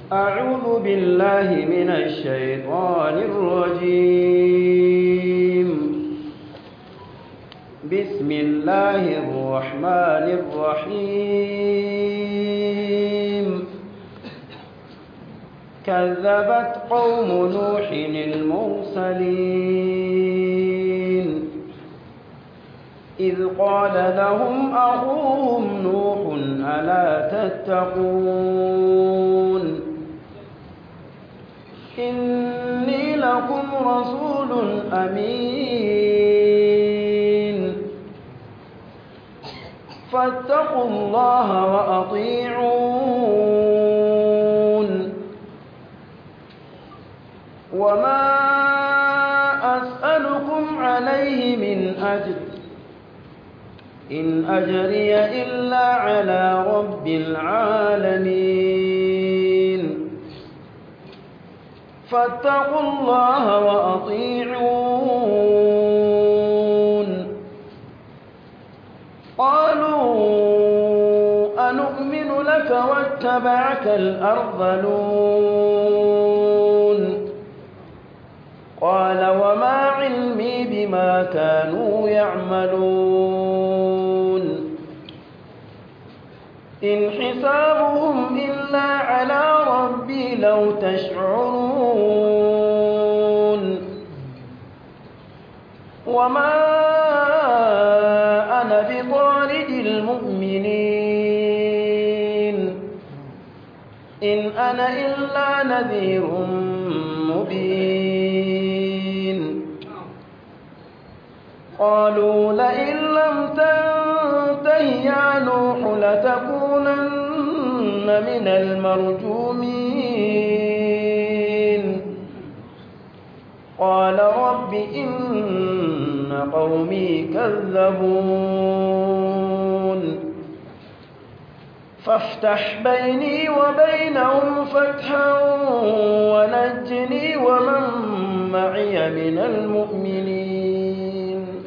أعوذ بالله من الشيطان الرجيم بسم الله الرحمن الرحيم كذبت قوم نوح المرسلين إذ قال لهم أخوهم نوح ألا تتقون إني لكم رسول أمين فاتقوا الله وأطيعون وما أسألكم عليه من أجر إن أجري إلا على رب العالمين فاتقوا الله وأطيعون قالوا أنؤمن لك واتبعك الأرذلون قال وما علمي بما كانوا يعملون إن حسابهم إلا على ربي لو تشعرون وما أنا بطارد المؤمنين إن أنا إلا نذير مبين قالوا لئن لم تنته يا نوح لتكونن من المرجومين قال رب إن قومي كذبون فافتح بيني وبينهم فتحا ونجني ومن معي من المؤمنين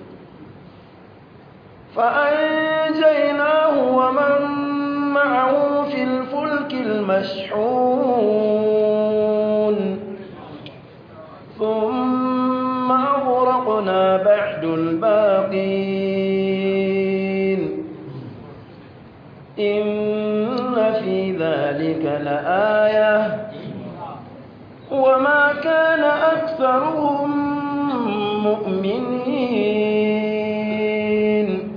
فأنجيناه ومن معه في الفلك المشحون ثم أغرقنا بعد الباقين إن في ذلك لآية وما كان أكثرهم مؤمنين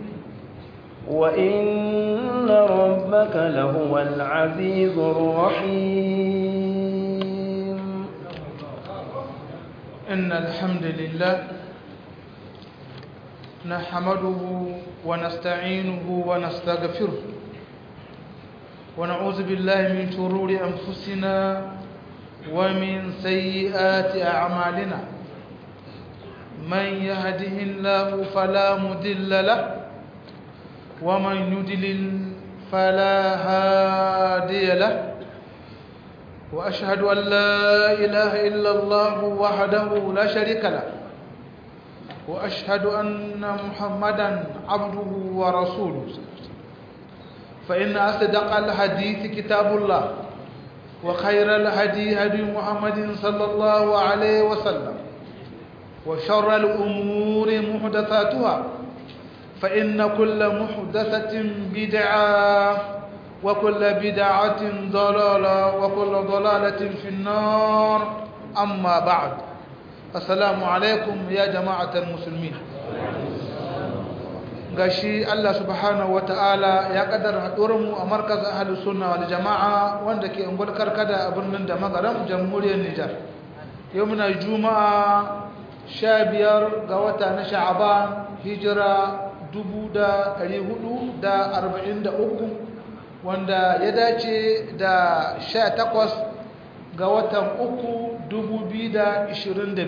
وإن ربك لهو العزيز الرحيم إن الحمد لله نحمده ونستعينه ونستغفره ونعوذ بالله من شرور أنفسنا ومن سيئات أعمالنا من يهده الله فلا مضل له ومن يضلل فلا هادي له وأشهد أن لا إله إلا الله وحده لا شريك له وأشهد أن محمدا عبده ورسوله فإن أصدق الحديث كتاب الله وخير الهدي هدي محمد صلى الله عليه وسلم وشر الأمور محدثاتها فإن كل محدثة بدعة وكل بدعة ضلالة وكل ضلالة في النار أما بعد السلام عليكم يا جماعة المسلمين gashi Allah subhanahu wataala ya kaddara mu a markaz ahlus sunna wal jamaa wanda ke ungul karkada a birnin da magaram jamhuriyar Nijar yau muna juma'a 15 ga wata na sha'aban hijira 1443 wanda ya dace da 18 ga watan uku 2022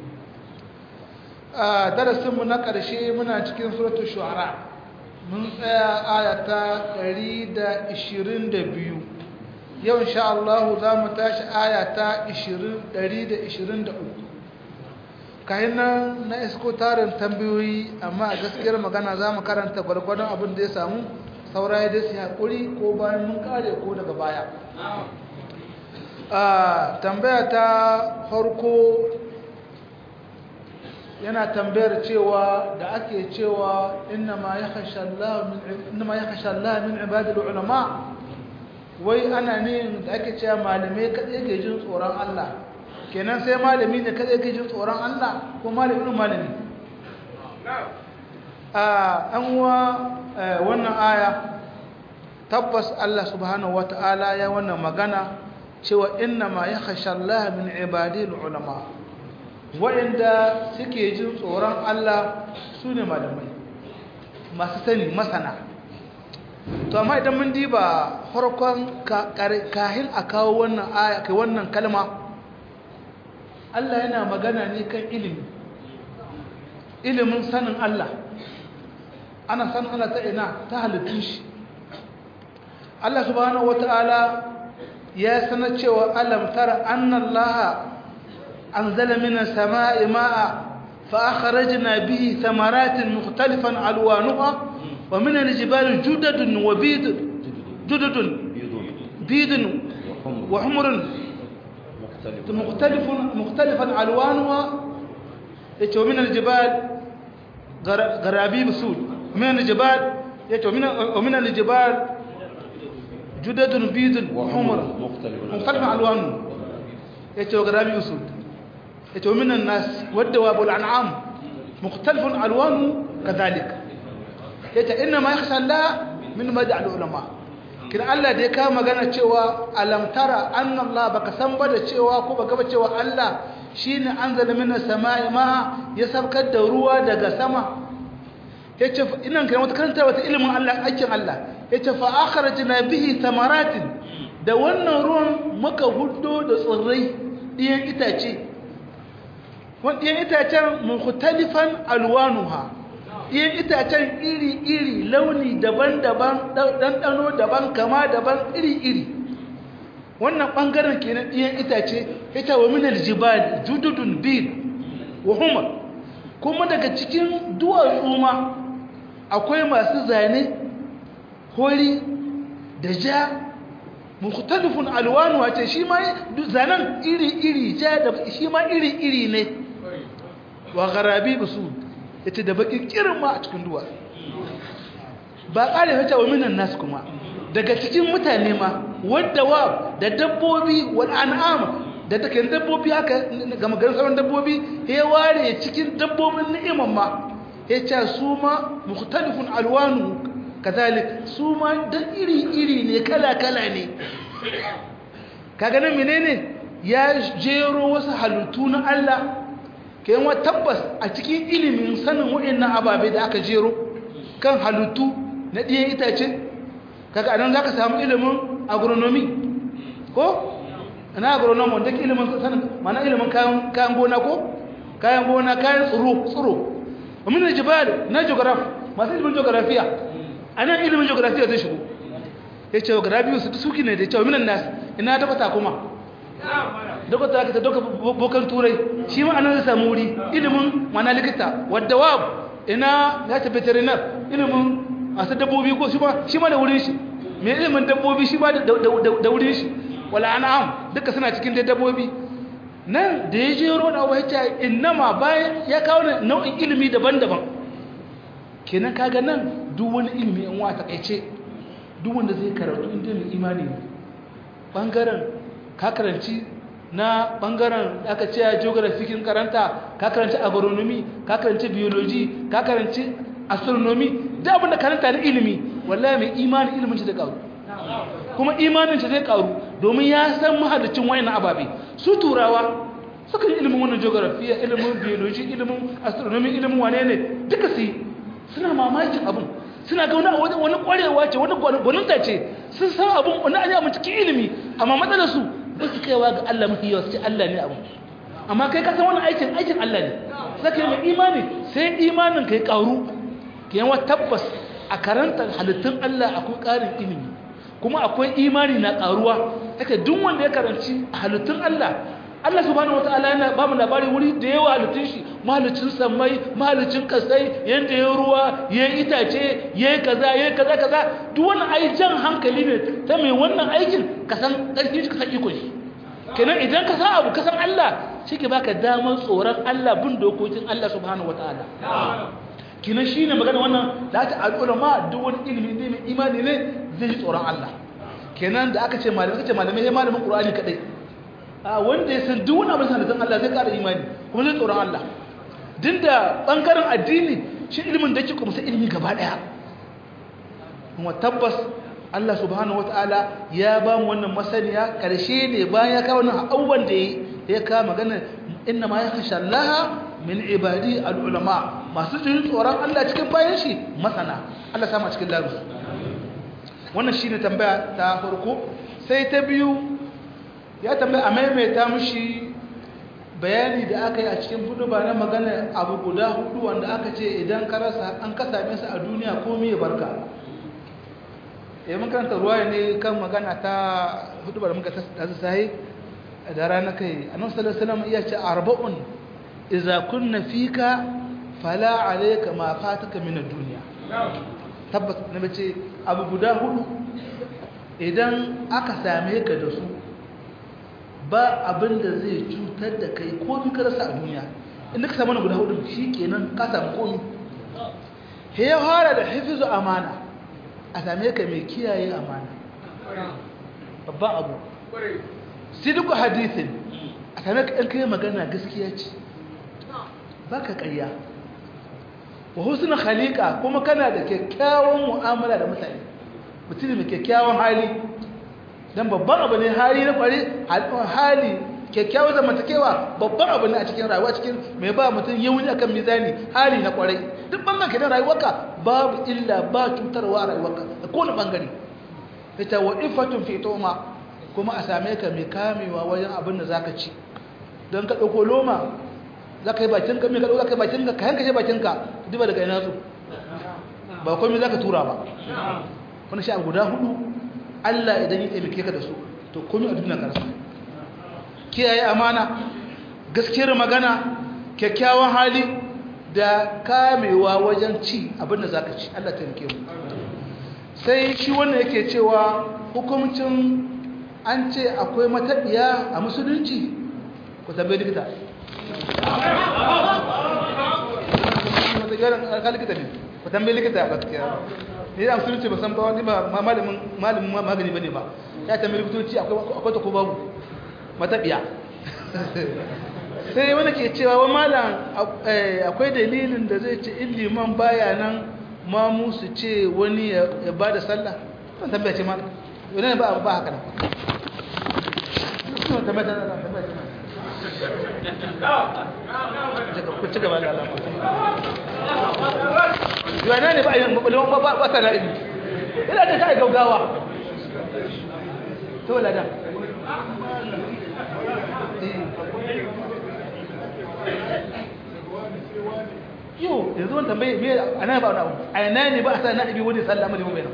a darasinmu na ƙarshe muna cikin suratu shu'ara mun tsaya ayata 122 yau insha Allah za mu tashi ayata 123 kayan nan na isko tarin tambayoyi amma a gaskiyar magana za mu karanta gwargwadon abin da ya samu saura ya dai haƙuri ko bayan mun kare ko daga baya a tambaya ta farko yana tambayar cewa da ake cewa innama ya kashe Allah min ibadul ulama wai ana ne da ake cewa malamai kaɗai ke jin tsoron Allah kenan sai malami ne kaɗai ke jin tsoron Allah ko malamin malami a an wa wannan aya tabbas Allah subhanahu wata'ala ya wannan magana cewa innama ya kashe Allah min ibadul ulama waɗanda suke jin tsoron Allah su ne malamai masu sani masana to amma idan mun diba farkon kahin a kawo wannan aya kai wannan kalma Allah yana magana ne kan ilimi ilimin sanin Allah ana sanin Allah ta ina ta halittun shi Allah subhanahu wata'ala ya sanar cewa alam tara annallaha أنزل من السماء ماء فأخرجنا به ثمرات مختلفا ألوانها ومن الجبال جدد وبيد جدد بيد وحمر مختلف مختلفا ألوانها ومن الجبال غرابيب سود ومن الجبال ومن الجبال جدد بيد وحمر مختلفا ألوانها وغرابيب سود yace minan nas wadda wabul an'am mukhtalifun alwanu kadhalik yace inna ma yakhsha Allah min mad'al ulama kin Allah da ya kawo magana cewa alam tara anna Allah baka san ba da cewa ko baka ba cewa Allah shine anzala minas sama'i ma ya sabkar da ruwa daga sama yace inan kai wata karanta wata ilimin Allah aikin Allah yace fa akhrajna bihi thamaratin da wannan ruwan muka huddo da tsirrai ɗiyan itace ɗiyan itacen mukhtalifan alwanuha ɗiyan itacen iri-iri launi daban-daban ɗanɗano daban kama daban iri-iri wannan ɓangaren kenan ɗiyan itace ita wa minal jibal jududun bid wa humar kuma daga cikin duwatsu ma akwai masu zane hori da ja mukhtalifun alwanuha ce shi ma zanen iri-iri ja da shi ma iri-iri ne wa garabi su ita da bakin kirin ma a cikin duwa ba ƙare hata wa minan nasu kuma daga cikin mutane ma wadda wa da dabbobi wal an'am da take dabbobi haka ga maganar sauran dabbobi ya ware cikin dabbobin ni'iman ma ya ce su ma mukhtalifun alwanu kazalik su ma da iri-iri ne kala-kala ne kaga nan menene ya jero wasu halittu na Allah kayan wa tabbas a cikin ilimin sanin waɗannan ababe da aka jero kan halittu na ɗiyan itace kaga anan za ka samu ilimin agronomy ko na agronomy wanda ke ilimin sanin mana ilimin kayan gona ko kayan gona kayan tsoro tsoro amin da jibal na geograph masu ilimin geografiya a nan ilimin geografiya zai shigo ya ce geografiya su suki ne da cewa minan nas ina tabbata kuma dokta ka doka bokan turai shi ma anan zai samu wuri ilimin mana likita wadda wa ina ya ta veterinar ilimin masu dabbobi ko shi ma shi ma da wurin shi me ilimin dabbobi shi ma da wurin shi wala an'am duka suna cikin dai dabbobi nan da ya jero da abu ya innama bayan ya kawo nau'in ilimi daban-daban kenan kaga nan duk wani ilimi in wa takaice duk wanda zai karatu inda mai imani ne bangaren ka karanci na bangaren aka ce geography kin karanta ka karanci agronomy ka karanci biology ka karanci astronomy duk abin da karanta na ilimi wallahi mai imani ilimin shi da karu kuma imanin shi zai karu domin ya san mahalicin wayannan ababe su turawa suka yi ilimin wannan geography ilimin biology ilimin astronomy ilimin wane ne duka su suna mamakin abin suna ga wani wani kwarewa ce wani gwaninta ce sun san abin wani an yi abin cikin ilimi amma matsalar su ba su kaiwa ga Allah mafi yawa sai Allah ne abin amma kai ka san wani aikin aikin Allah ne sai kai mai imani sai imanin kai karu ke yawa tabbas a karantar halittun Allah akwai ƙarin ilimi kuma akwai imani na karuwa haka duk wanda ya karanci halittun Allah Allah subhanahu wataala yana ba mu labari wuri da yawa halittun shi mahalicin sammai mahalicin kasai yanda ya ruwa ya itace ya kaza ya kaza kaza duk wannan ai jan hankali ne ta mai wannan aikin ka san ƙarfin shi ka san iko shi kenan idan ka san abu ka san Allah shi ke baka damar tsoron Allah bin dokokin Allah subhanahu wataala kenan shine magana wannan da ta al'ulama duk wani ilimi ne mai imani ne zai ji tsoron Allah kenan da aka ce malamai kace malamai sai malamin Qur'ani kadai a wanda ya san duk wani abin sanin Allah zai ƙara imani kuma zai tsoron Allah din da bangaren addini shi ilimin da yake kuma sai ilimi gaba daya kuma tabbas Allah subhanahu wataala ya ba mu wannan masaniya karshe ne bayan ya kawo wannan abubuwan da ya kawo magana inna ma yakhsha Allah min ibadi al-ulama masu jin tsoron Allah cikin bayan shi masana Allah sama cikin laru wannan shine tambaya ta farko sai ta biyu ya tambaya a maimaita mushi bayani da aka yi a cikin hudu ba na magana abu guda hudu wanda aka ce idan ka rasa an ka same su a duniya ko ya barka ya mun karanta ruwa ne kan magana ta hudu ba da muka tasu sahi da rana kai annabi sallallahu alaihi wasallam iya ce arba'un idza kunna fika fala alayka ma fataka min ad-dunya tabbas na bace abu guda hudu idan aka same ka da su ba abin da zai cutar da kai komi ka rasa a duniya inda ka samu na guda hudu shi kenan ka samu komi he ya fara da hifizu amana a same ka mai kiyaye amana babban abu sidiku hadithin a same ka ɗan kai magana gaskiya ce ba ka ƙarya wa husnul khaliqa kuma kana da kyakkyawan mu'amala da mutane mutum mai kyakkyawan hali dan babban abu ne hali na kware hali kyakkyawan zamantakewa babban abu ne a cikin rayuwa cikin mai ba mutum yauni akan mizani hali na kware duk bangan kenan rayuwarka babu illa ba cutarwa a rayuwarka a kowane bangare ita wa ifatun fi toma kuma a same ka mai kamewa wajen abin da zaka ci don ka dauko loma zaka yi bakin ka mai ka dauka kai bakin ka ka yanka shi bakin ka duba daga ina zo ba komai zaka tura ba wannan shi abu guda hudu Allah idan ya taimake ka da su to komai a duniya ka rasa kiyaye amana gaskiyar magana kyakkyawan hali da kamewa wajen ci abinda zaka ci Allah taimake mu sai shi wannan yake cewa hukuncin an ce akwai matabiya a musulunci ku tambaye likita ku tambaye likita gaskiya ni da musulunci ba san ba wani ba malamin malamin magani bane ba ya tambayi likitoci akwai akwai ta ko babu matabiya sai wani ke cewa wa malam akwai dalilin da zai ce in liman baya nan ma musu ce wani ya ba da sallah ban tambaya ce malam wani ba ba haka nan ku ci gaba da alamu yana ne ba a yi mabalon ba ta na'ili ina ta ta yi gaugawa to lada yau yanzu wani tambaye me a nan ba wani abu a yana ne ba a sa na'ibi wani sallah mali mai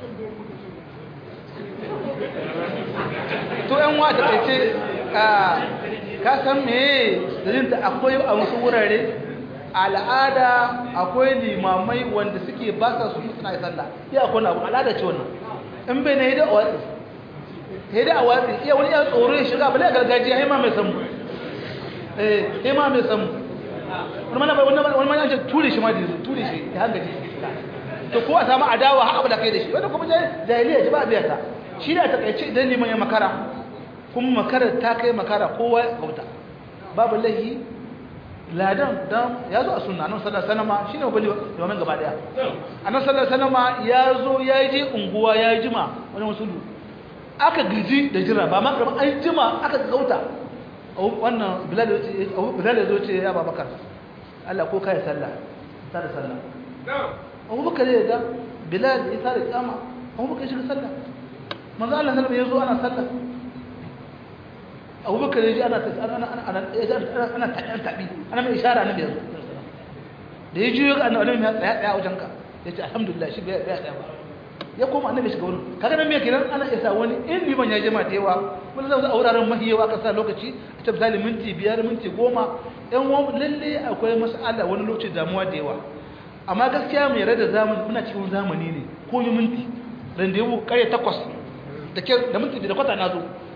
to yan wata kai ce ka san me zirinta akwai a wasu wurare al'ada akwai limamai wanda suke ba sa su suna yi sallah iya akwai abu al'ada ce wannan in bai na yi da watsi yi da a watsi iya wani iya tsoro ya shiga bale gargajiya ya ma mai samu eh ya ma mai samu wani mana bai wani mana ce ture shi ma da yanzu ture shi ya hanga shi to ko a samu adawa har abu da kai da shi wanda kuma jahiliya ji ba a biya ta shi da ta kaice idan liman ya makara kuma makara ta kai makara kowa ya kauta babu lahi ladan dan ya zo a sunna nan sallallahu alaihi wasallam shine bali domin gaba daya annabi sallallahu alaihi wasallam ya zo ya je unguwa ya jima wani musulu aka giji da jira ba ma kamar an jima aka kauta wannan bilal bilal ya zo ce ya babakar Allah ko kai sallah ta da sallah Abu Bakar ya da Bilal ya tare kama Abu Bakar shi sallah manzo Allah sallallahu alaihi wasallam ya zo ana sallah abubakar ya ji ana ana taɗin taɓi ana mai ishara na biyar da ya juyo ga annabi ya tsaya tsaya wajen ka ya ce alhamdulillah shi bai tsaya ba ya koma annabi shiga wurin kaga nan me kenan ana isa wani in liman ya jima da yawa wani zai a wuraren mahiyawa aka sa lokaci a ta misali minti biyar minti goma yan wani lalle akwai mas'ala wani lokaci damuwa da yawa amma gaskiya mai rada zamani muna cikin zamani ne ko yi minti ran da yau kare takwas da minti da kwata na zo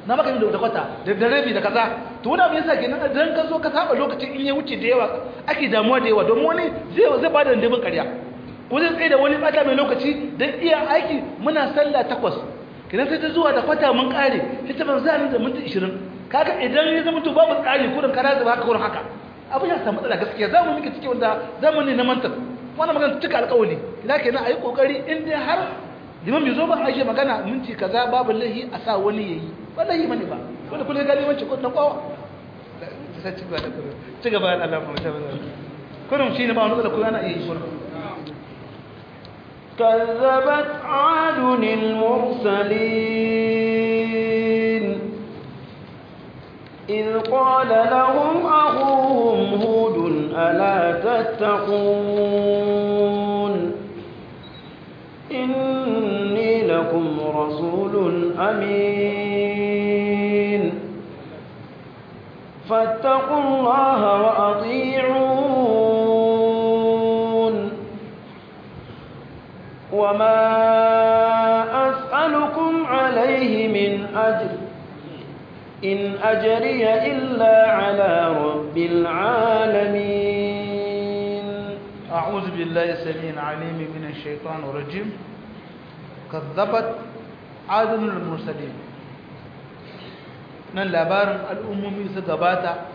na baka yi da kwata da da rabi da kaza to wani abu yasa kenan idan ka zo ka saba lokacin in ya wuce da yawa ake damuwa da yawa domin wani zai zai bada dandabin ƙarya ko zai tsaye da wani bata mai lokaci don iya aiki muna sallah takwas kidan sai ta zuwa da kwata mun kare sai ta ban zani da minti 20 kaga idan ya zama to babu tsari kurin kana da haka kurin haka abin ya samu matsala gaskiya zamu miki cike wanda zamani na mantar wannan magana cika alƙawari idan kenan ayi kokari in dai har liman bai zo ba a magana minti kaza babu lahi a sa wani yayi wallahi mani ba wanda kullum gani wance ko na kwawa sai ci gaba da kullum ci gaba da Allah mu ta bazan kullum shine ba wani da kullum ana yi kullum كذبت عاد المرسلين إذ قال لهم أخوهم هود ألا تتقون إني لكم رسول أمين فاتقوا الله وأطيعون وما أسألكم عليه من أجر إن أجري إلا على رب العالمين أعوذ بالله السميع العليم من الشيطان الرجيم كذبت عاد المرسلين nan labarin al'ummomi su gabata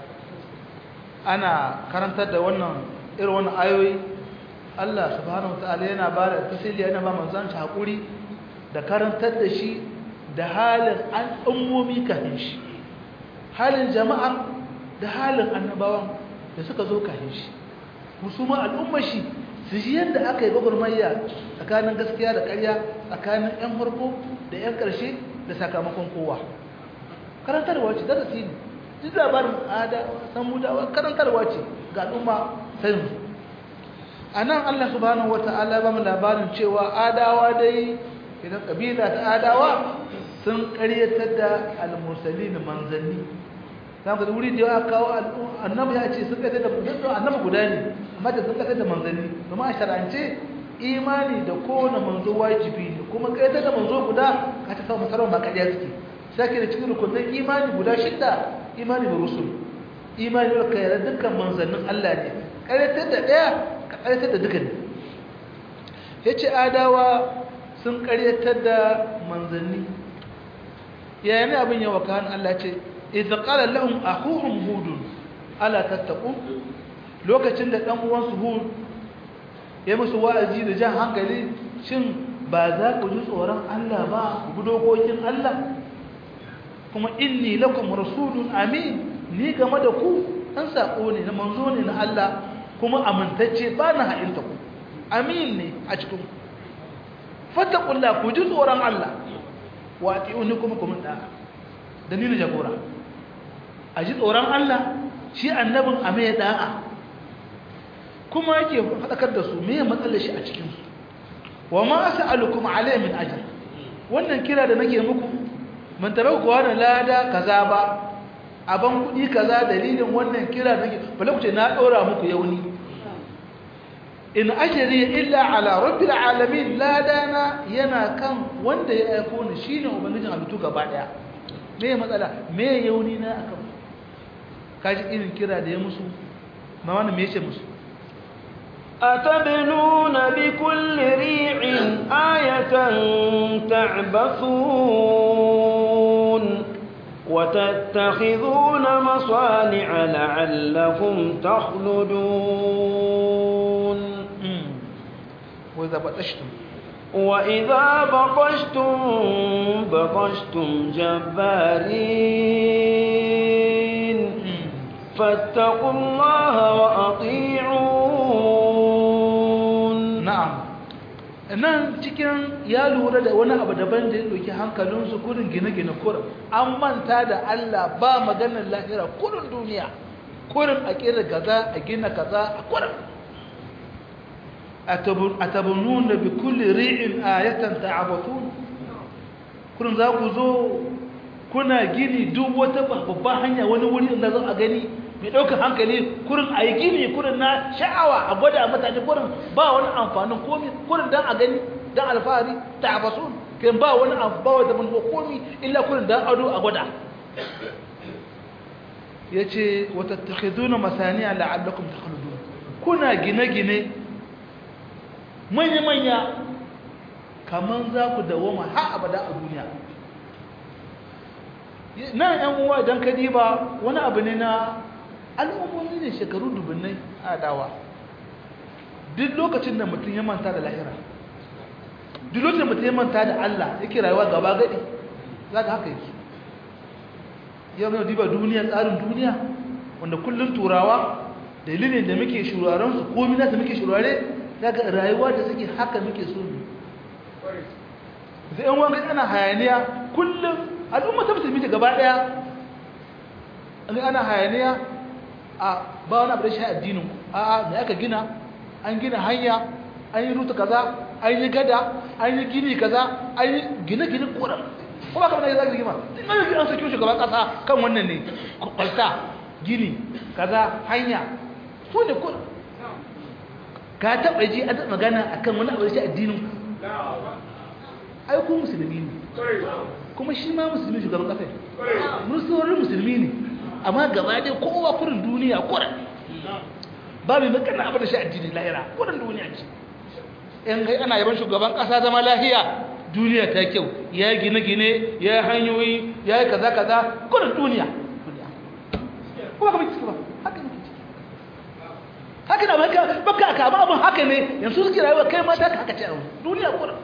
ana karantar da wannan irin wannan ayoyi Allah subhanahu wataala yana ba da tasiri yana ba manzon shi hakuri da karantar da shi da halin al'ummomi kafin shi halin jama'a da halin annabawan da suka zo kafin shi musulman al'ummar shi su ji yadda aka yi gwagwarmayya tsakanin gaskiya da ƙarya tsakanin 'yan farko da 'yan ƙarshe da sakamakon kowa karantarwa ce darasi ne duk labarin ada samudawa karantarwa ce ga al'umma sanin a nan allah subhanahu wa ta'ala ba mu labarin cewa adawa dai idan kabila ta adawa sun karyatar da al-mursalin manzanni za ka wuri da ya kawo annabi ya ce sun kai da annabi guda ne amma da sun kai da manzanni kuma a shar'ance imani da kowane manzo wajibi ne kuma kai da manzo guda ka ta samu sarau ma kariya suke sai da cikin rukunin imani guda shidda imani da rusul imani da kai dukkan manzannin Allah ne karyatar da daya ka karyatar da dukkan yace adawa sun karyatar da manzanni yayin abin yawa kan Allah ce idza qala lahum akhuhum hud ala tattaqun lokacin da dan uwansu hud ya musu wa'azi da jan hankali shin ba za ku ji tsoron Allah ba ku bi dokokin Allah kuma inni lakum rasulun amin ni game da ku an sako ne na manzo ne na Allah kuma amintacce ba na ha'inta ku amin ne a cikin ku fattakullah ku ji tsoron Allah wa ati'uni kuma kuma da dalilin jagora a ji tsoron Allah shi annabin a mai da'a kuma yake faɗakar da su me matsalar shi a cikinsu wa ma as'alukum alayhi min ajr wannan kira da nake muku mun tabe ku wani lada kaza ba aban kudi kaza dalilin wannan kira da nake bale ku ce na dora muku yauni in ajri illa ala rabbil alamin ladana yana kan wanda ya aiko ni shine ubangijin halittu gaba daya me matsala me yauni na akan kaji irin kira da ya musu ma wannan me yace musu أتبنون بكل ريع آية تعبثون وتتخذون مصانع لعلكم تخلدون وإذا بطشتم وإذا بطشتم بطشتم جبارين فاتقوا الله وأطيعون na'am nan cikin ya lura da wani abu daban da ya ɗauki hankalinsu kurin gine-gine kurin an manta da Allah ba maganar lahira kurin duniya kurin a kira kaza a gina kaza a kurin a tabunun da bi kulli ri'in ayatan ta'abatun kurin za ku zo kuna gini duk wata babban hanya wani wuri da za a gani mai ɗaukar hankali kurin a yi gini kurin na sha'awa a gwada mutane kurin ba wani amfanin komi kurin don a gani don alfahari ta abasun kai ba wani abu ba wata manufa komi illa kurin dan ado a gwada ya ce wata takhiduna masaniya la'allakum takhludun kuna gine-gine manya-manya kamar za ku dawoma har abada a duniya nan yan uwa idan ka diba wani abu ne na al'ummomi ne shekaru dubunnai a dawa duk lokacin da mutum ya manta da lahira duk lokacin da mutum ya manta da Allah yake rayuwa gaba gadi za ka haka yake yau na diba duniya tsarin duniya wanda kullum turawa dalilin da muke shuraren su komi na da muke shurare daga rayuwa da suke haka muke so mu zai yan wani ana hayaniya kullum al'umma ta musulmi ta gaba daya an ana hayaniya a ba wani abu da shi addinin ku a me aka gina an gina hanya an yi ruta kaza an yi gada an yi gini kaza an yi gine-gine koran ko ba kamar da zaka rigima din an yi an saki shugaban kasa kan wannan ne kwalta gini kaza hanya su ne koran ka taɓa ji an magana akan wani abu da shi addinin ku ai ku musulmi ne kuma shi ma musulmi shugaban kasa mun saurin musulmi ne amma gaba dai kowa kurin duniya kurin ba mai makana abin da shi addini lahira kurin duniya ce in kai ana yaban shugaban kasa zama lahiya duniya ta kyau ya yi gine-gine ya yi hanyoyi ya yi kaza-kaza kurin duniya kuma ka ciki ba haka ne haka na baka aka ba abin haka ne yanzu suke rayuwa kai mata ka haka ce duniya kurin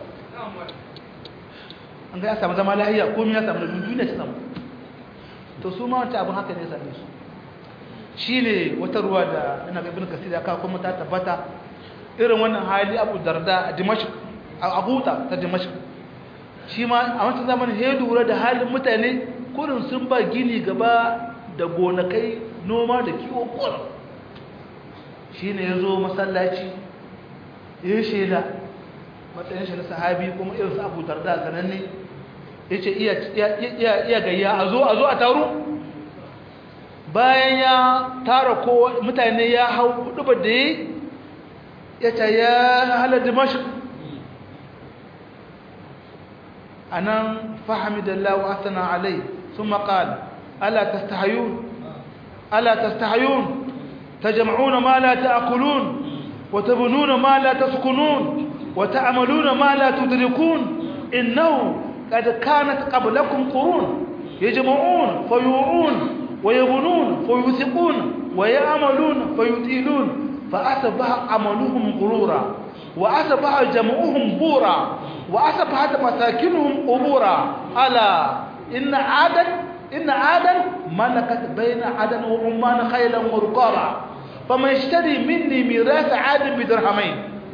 an ga ya samu zama lahiya komai ya samu da duniya ta samu to su ma wata abin haka ne same su shi ne wata ruwa da ina ga ibn kasir ya kawo kuma ta tabbata irin wannan hali abu darda a dimashq a abuta ta dimashq shi ma a wancan zamanin ya lura da halin mutane kurin sun ba gini gaba da gonakai noma da kiwo kurin shi ne ya zo masallaci ya yi shaida matsayin shi na sahabi kuma irin su abu darda sananne ya ce iya gayya a zo a zo a taru bayan ya tara kowa mutane ya hau hudu da yi ya ce ya halar dimashq a nan fahimidallahu asana alai sun maƙal ala tastahayun ala tastahayun تجمعون ما لا تأكلون وتبنون ما لا تسكنون وتعملون ما لا تدركون إنه قد كانت قبلكم قرون يجمعون فيوعون ويبنون فيوثقون ويعملون فيطيلون فأصبح عملهم غرورا وأصبح جمعهم بورا وأصبحت مساكنهم قبورا ألا إن عادا إن عادا ملكت بين عدن وعمان خيلا ورقابا فما يشتري مني ميراث عاد بدرهمين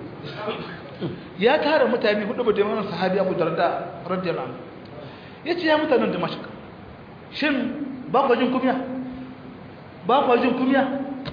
ya tara mutane hudu ba da yawan sahabi Abu Darda radiyallahu anhu yace ya mutanen Damashq shin ba ku jin kumiya ba ku jin kumiya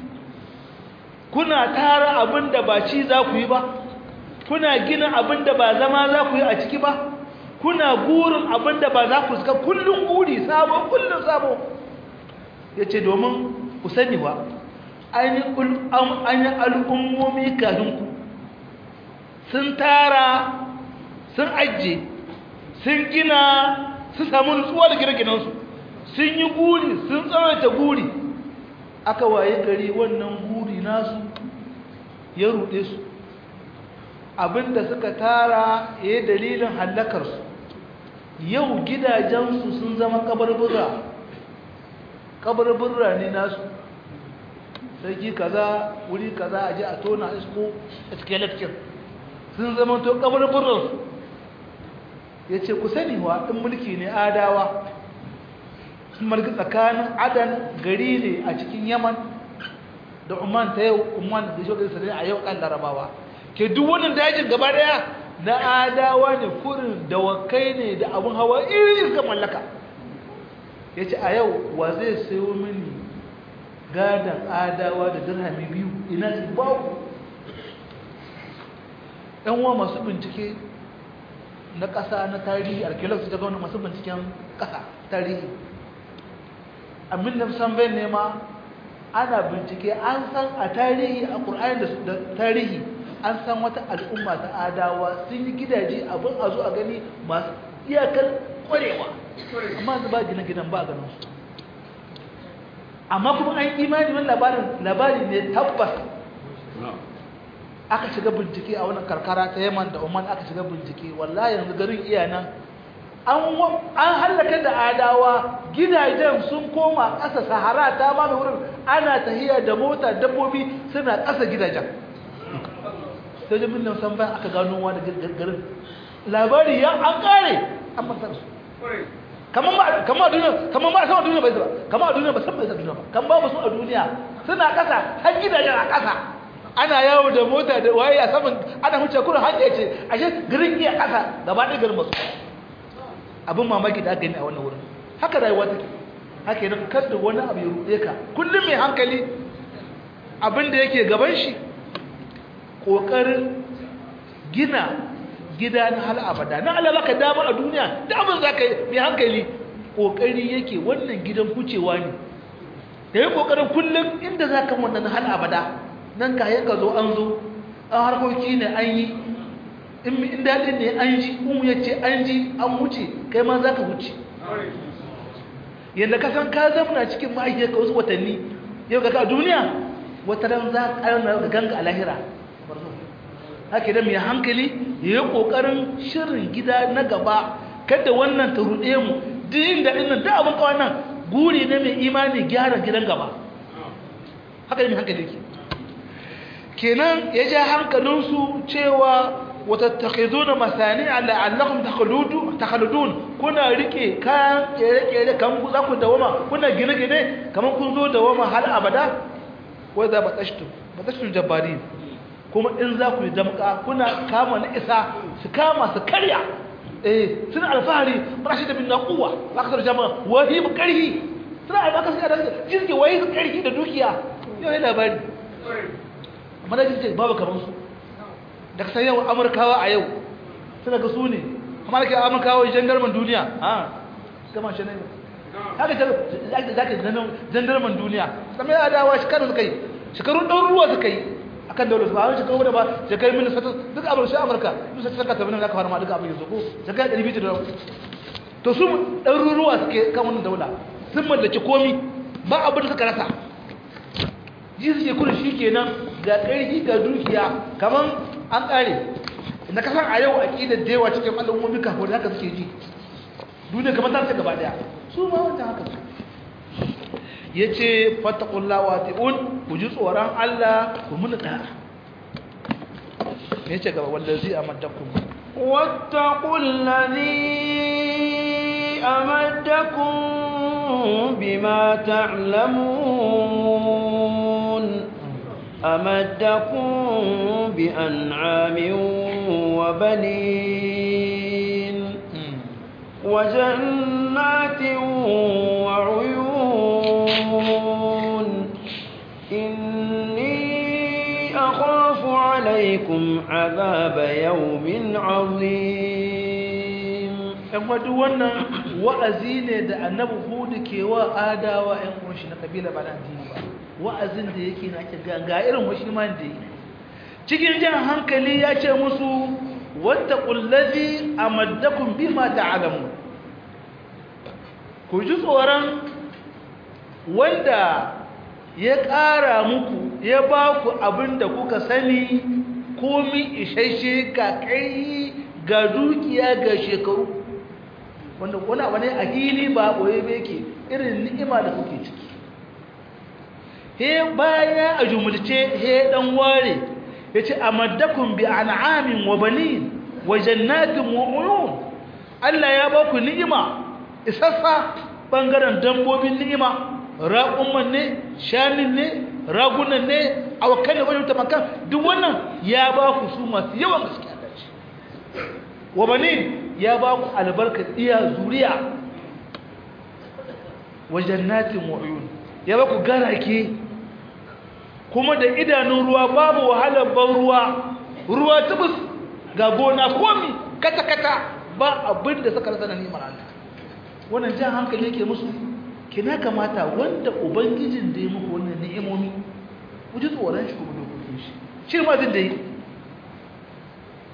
kuna tara abinda ba ci za ku yi ba kuna gina abinda ba zama za ku yi a ciki ba kuna gurin abinda ba za ku suka kullun guri sabo kullun sabo yace domin ku sani wa ainihin al'ummomi kafin ku sun tara sun ajiye sun gina sun samu nutsuwa da gine-ginensu sun yi guri sun tsawaita guri aka waye gari wannan guri nasu ya ruɗe su abinda suka tara ya dalilin hallakarsu yau gidajensu sun zama kabarbura kabarbura ne nasu sarki kaza wuri kaza a ji a tona isko a cikin lecture sun zama to kabarburansu ya ce ku sani wa ɗin mulki ne adawa sun mulki tsakanin adan gari ne a cikin yaman da umman ta yau umman da shogar sarari a yau kan larabawa ke duk wannan dajin gaba daya na adawa ne kurin dawakai ne da abin hawa irin ga mallaka ya ce a yau wa zai sayo mini gadon adawa da dirhami biyu ina su babu yan uwa masu bincike na ƙasa na tarihi archaeology ta gwamnati masu binciken ƙasa tarihi abin da san bai nema ana bincike an san a tarihi a ƙur'ani da tarihi an san wata al'umma ta adawa sun yi gidaje abin a zo a gani masu iyakar kwarewa amma ba gina gidan ba a ganin su amma kuma an imani wani labarin labari ne tabbas aka shiga bincike a wannan karkara ta yaman da oman aka shiga bincike wallahi yanzu garin iya nan an hallaka da adawa gidajen sun koma ƙasa sahara ta ba wurin ana tahiya da mota dabbobi suna ƙasa gidajen sai jami'in nan san bayan aka gano wa da garin labari ya an ƙare an masar su kamar duniya kamar ba sama duniya bai ba kamar a duniya ba san bai sa duniya ba kan babu su a duniya suna ƙasa har gidajen a ƙasa ana yawo da mota da waye a saman ana huce kurin hanya ce ashe garin iya ƙasa gaba ɗaya garin masu abin mamaki da aka gani a wannan wurin haka rayuwa take haka yana kada wani abu ya ruɗe ka kullum mai hankali abin da yake gaban shi ƙoƙarin gina gida na hal abada na Allah baka dama a duniya da abin za ka yi mai hankali ƙoƙari yake wannan gidan kucewa ne da yi ƙoƙarin kullum inda za ka wannan hal abada nan ka yanka zo an zo an harkoki ne an yi in daɗin ne an ji in ya ce an ji an wuce kai ma za ka wuce yadda ka san ka zamana cikin ma'aikiyar ka wasu watanni yau ga ka duniya wata ran za ka ga ganga a lahira haka da mai hankali ya yi ƙoƙarin shirin gida na gaba kada wannan ta ruɗe mu duk inda ɗin nan da abin kawai nan guri na mai imani gyara gidan gaba haka da mai hankali ke kenan ya ja hankalinsu cewa watattakhiduna masani'a la'allakum takhludun takhludun kuna rike kayan kere-kere kan ku za ku dawama kuna gine-gine kaman kun zo dawama har abada wa za batashtum batashtum jabbarin kuma in za ku yi damka kuna kama na isa su kama su karya eh suna alfahari rashi da bin naquwa za ka tsara jama'a wahi mu karhi suna alfahari su da jirgi wahi su karhi da dukiya yau yana labari amma da jirgi babu kaman su da kasan yau amurkawa a yau suna ga su ne amma da ke amurkawa jandarman duniya ha gama shi ne haka za ka jandarman duniya kamar ya dawa shekaru suka yi shekarun ɗan ruwa suka yi a kan daular su ba wani shekaru da ba shekaru mini sata duk abin shi amurka duk sata saka tabbinin da aka farma duk abin yanzu ko shekaru ɗari biyu da to su ɗan ruwa suke kan wannan daula sun mallaki komi ba abin da suka rasa ji suke kudu shi kenan ga ƙarfi ga dukiya kamar an ƙare na kasar a yau a ƙidar da yawa cikin al'ummomi kafin da haka suke ji duniya kamar ta ce gaba daya su ma wancan haka su ya ce fatakulla wa ti'un ku ji tsoron allah ku muni ɗaya ya ce gaba wanda zai amadakun واتقوا الذي أمدكم بما تعلمون أمدكم بأنعام وبنين وجنات وعيون إني أخاف عليكم عذاب يوم عظيم ‘yan wadu wannan wa'azi ne da annabi hudu ke wa adawa ‘yan kunshi na kabila ba na addini ba wa'azin da yake na ke ga irin wasu man da yi cikin jan hankali ya ce musu wata ƙullazi a maddakun bi ma ta'alamu ku ji tsoron wanda ya ƙara muku ya ba ku abin da kuka sani komi isasshe ga ƙarfi ga dukiya ga shekaru wanda wani abu ne a hili ba ɓoye ba yake irin ni'ima da kuke ciki he baya a jumulce he dan ware yace amaddakum bi an'amin wa banin wa jannatin wa uyun Allah ya ba ku ni'ima isassa bangaren dambobin ni'ima raƙumman ne shanin ne ragunan ne awakan ne wajen tamakan duk wannan ya ba ku su masu yawan gaske a dace wa banin ya ba ku albarkar iya zuriya wa jannatin wa uyun ya ba ku garake kuma da idanun ruwa babu wahalar ban ruwa ruwa tubus ga gona komi kata-kata ba abin da suka rasa na neman Allah wannan jan hankali yake musu kina kamata wanda ubangijin da ya muku wannan ni'imomi ku ji tsoron shi kuma dokokin shi shi ma jin da yi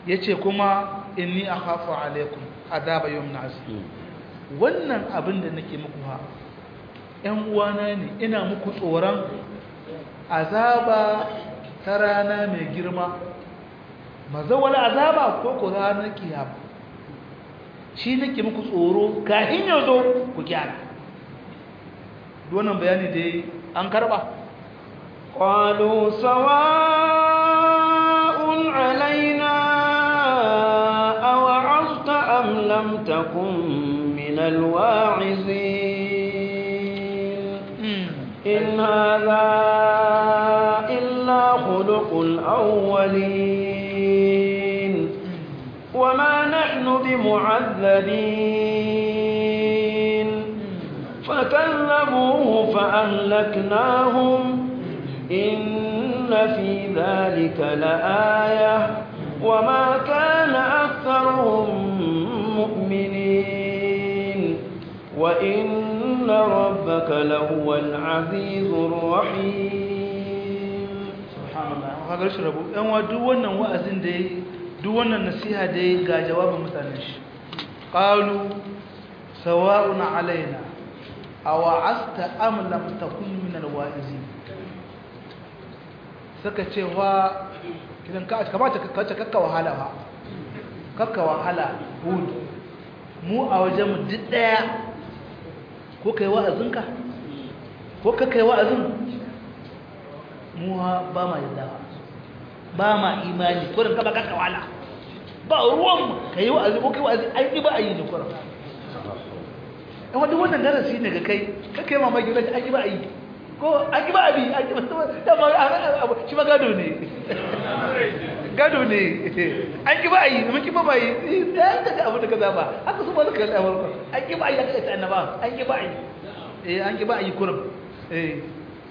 yace kuma inni akhafu alaikum adaba yawmin azim wannan abin da nake muku ha ƴan uwana ne ina muku tsoron azaba ta rana mai girma mazawal azaba ko ko ranar kiyama shi nake muku tsoro kafin ya zo ku gyara wannan bayani da an karba قالوا سواء علينا أوعظت أم لم تكن من الواعظين إن هذا إلا خلق الأولين وما نحن بمعذبين فكذبوه فأهلكناهم إن في ذلك لآية وما كان أكثرهم مؤمنين وإن ربك لهو العزيز الرحيم سبحان الله هذا shi rabu ɗan wa duk wannan wa'azin da yi duk wannan nasiha da yi ga jawabin mutanen shi qalu sawa'un alaina aw asta am lam takun min alwa'izin suka ce wa kidan ka kamata ka kace kakka wahala ba kakka wahala hud mu a wajen mu duk daya ko kai wa'azinka ko ka kai wa'azin mu ba ma yadda ba ma imani ko da kaba kakka wahala ba ruwan kai wa'azi ko kai wa'azi an yi ba a yi ne kuran in wadda wannan darasi ne ga kai kakka yi mamaki wani an yi ba a yi ko an yi ba a bi an yi ba dama shi ma gado ne gado ne an ki ba a yi mun ki ba ba yi ya ka ga abu da ka zaba haka su ba su kalli amurka an ki ba a yi haka ita annaba an ki ba a yi eh an ki ba a yi kurum eh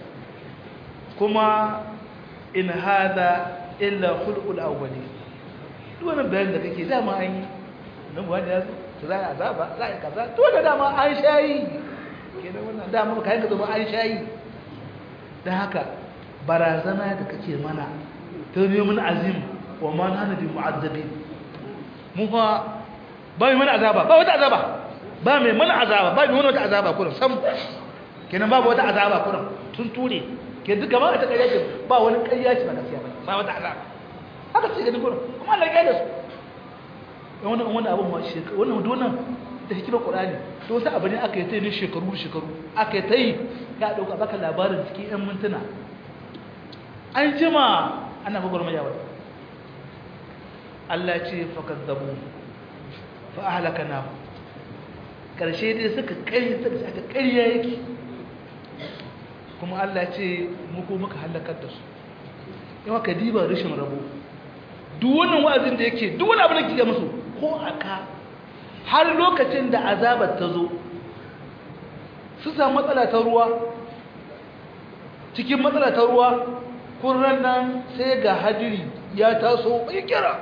kuma in hada illa khulqul awwali duk wannan bayanin da kake dama an yi nan ba da yazo to za a azaba za a kaza to da dama an shayi kenan wannan dama kayan ka zama an shayi dan haka barazana da kake mana ta neman azim wa ma nana bi mu'azzabin mu fa ba mai mana azaba ba wata azaba ba mai mana azaba ba mai mana wata azaba kullum sam kenan babu wata azaba kullum tun ture ke duk gaba a ta ƙarya ce ba wani ƙarya ce ba gaskiya ba ba wata azaba haka ce ganin kullum kuma Allah ya da su wannan wannan abun ma shi wannan wannan da hikimar Qur'ani to wasu abu ne aka yi ta yi shekaru shekaru aka yi ta yi ya dauka baka labarin cikin 'yan mintuna an jima ana gwagwarmaya wa Allah ce fakazzabu fa ahlakana karshe dai suka kare suka aka ƙarya yake kuma Allah ce muku muka halakar da su yawa ka diba rashin rabo duk wannan wa'azin da yake duk wani abu da kike musu ko aka har lokacin da azabar ta zo su samu matsala ta ruwa cikin matsala ta ruwa kurran nan sai ga hadiri ya taso ya kira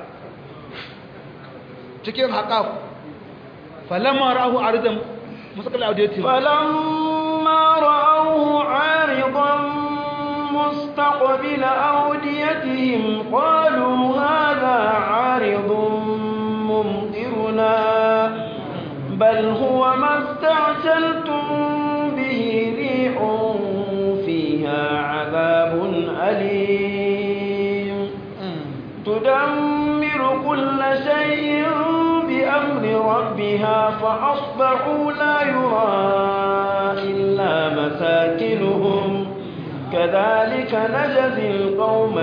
cikin haƙaf falamma ra'ahu aridan musaqal audiyati falamma ra'ahu aridan mustaqbil awdiyatihim qalu hadha aridun mumtiruna bal huwa masta'jaltum bihi rihun fiha 'adhabun أليم تدمر كل شيء بأمر ربها فأصبحوا لا يرى إلا مساكنهم كذلك نجزي القوم